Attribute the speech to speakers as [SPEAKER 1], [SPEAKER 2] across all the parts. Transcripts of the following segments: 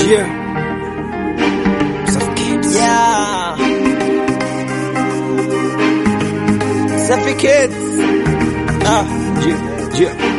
[SPEAKER 1] Yeah. Safi Kids.
[SPEAKER 2] Yeah. Safi Kids.
[SPEAKER 1] Ah, yeah, yeah.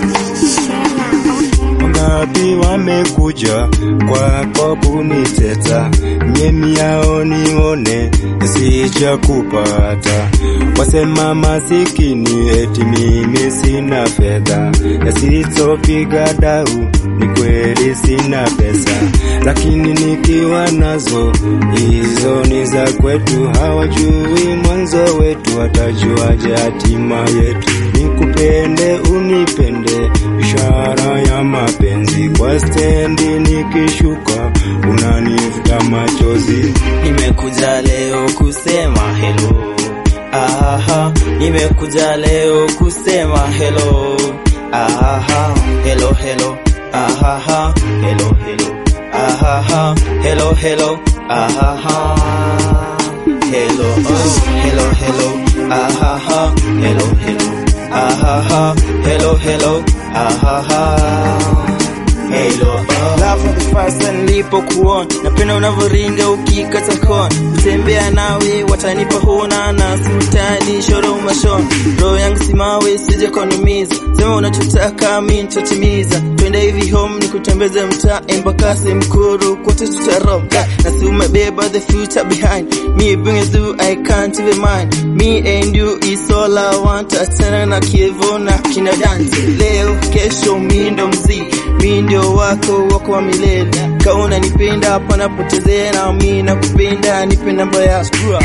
[SPEAKER 3] Wangapi wamekuja kwako kuniteta, mimi yao nione sija kupata. Wasema masikini eti mimi sina fedha, yasizopiga dau ni kweli sina pesa, lakini nikiwa nazo hizo ni za kwetu. Hawajui mwanzo wetu, watajuaje hatima yetu? Nikupende unipende, ishara ya mapenzi. Kwa stendi nikishuka, unanivuta machozi.
[SPEAKER 2] Nimekuja leo kusema hello. Aha, nimekuja leo kusema hello. Aha, hello hello. Aha, hello hello. Aha, hello hello. Aha, hello oh, hello hello. Aha, hello hello. Aha, hello hello. Aha. Hello, oh. Love for the first time nilipokuona, napenda unavyoringa ukikata kona, kutembea nawe watanipa huna na simtani shoro umashona, roho yangu simawe sije kunumiza, sema unachotaka mimi nitatimiza, twende hivi home nikutembeze mtaa embakasi mkuru kote tutaroga, na si umebeba the future behind me bring it through I can't even mind me and you is all I want, achana na kievo na kina dance leo kesho mi ndo mzii mi ndio wako wako wa milele kauna nipenda hapa napotezea na mi nakupenda nipe namba ya screw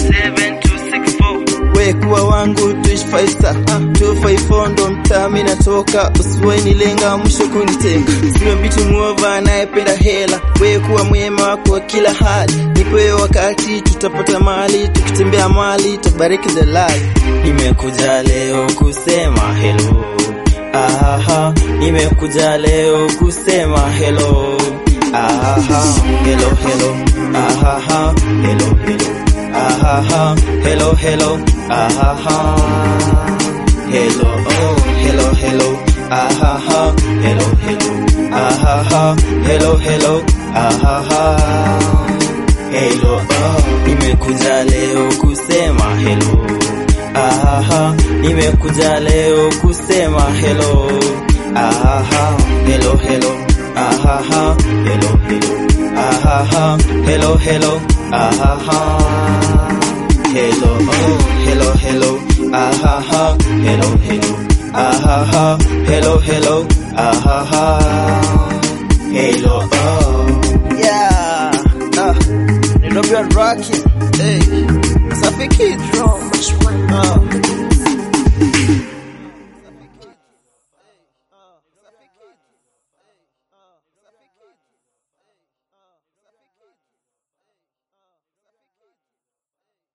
[SPEAKER 2] we kuwa wangu tuishi faisa 254 ndo mtaa mi natoka usiwe nilenga mwisho kunitenga siwe mbitu muova anayependa hela we kuwa mwema wako kila hali nipe wakati tutapata mali tukitembea mali tabariki the life nimekuja leo kusema hello Aha, nimekuja leo kusema hello. Aha, hello hello. Aha, hello hello. Aha, hello hello. Aha, hello oh, hello hello. Aha, hello hello. Aha, hello hello. Aha, hello oh, nimekuja leo kusema hello. Aha, nimekuja leo kusema hello. Aha, hello hello. Aha, hello hello. Aha, hello hello. Aha, hello oh, hello hello. Aha, hello hello. Aha, hello hello. Aha, hello oh. Yeah. Ah, Nairobi rocking. Hey. Safi Kids.